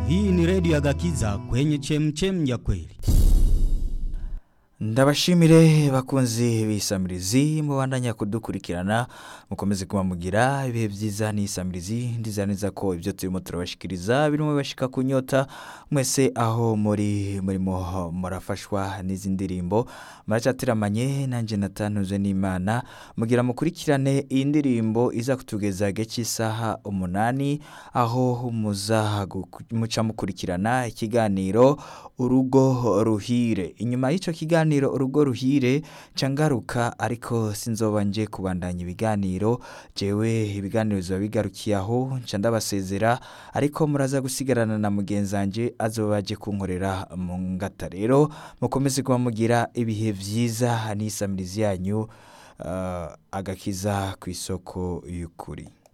Hii ni redio ya Gakiza kwenye chemchem ya kweli. ndabashimire bakunzi b'isamirizi mubandanya kudukurikirana mukomeze kuba mugira ibihe byiza n'isamirizi ndiza neza ko ibyo turimo turabashikiriza birimo bibashika ku nyota mwese aho muri murimo murafashwa n'izi ndirimbo muracatiramanye nanjye natantuze n'imana mugira mukurikirane iyi ndirimbo iza kutugeza gake cy'isaha umunani aho muza guku- muca mukurikirana ikiganiro urugo ruhire inyuma y'icyo kiganiro urugo ruhire nca ngaruka ariko sinzoba nje kubandanya ibiganiro jewe ibiganiro biba bigarukiye aho nca ndabasezera ariko muraza gusigarana na mugenzi wanjye azoba aje kunkorera mu ngata rero mukomeze kuba mugira ibihe byiza n'isamirizi yanyu ah, agakiza ku isoko y'ukuri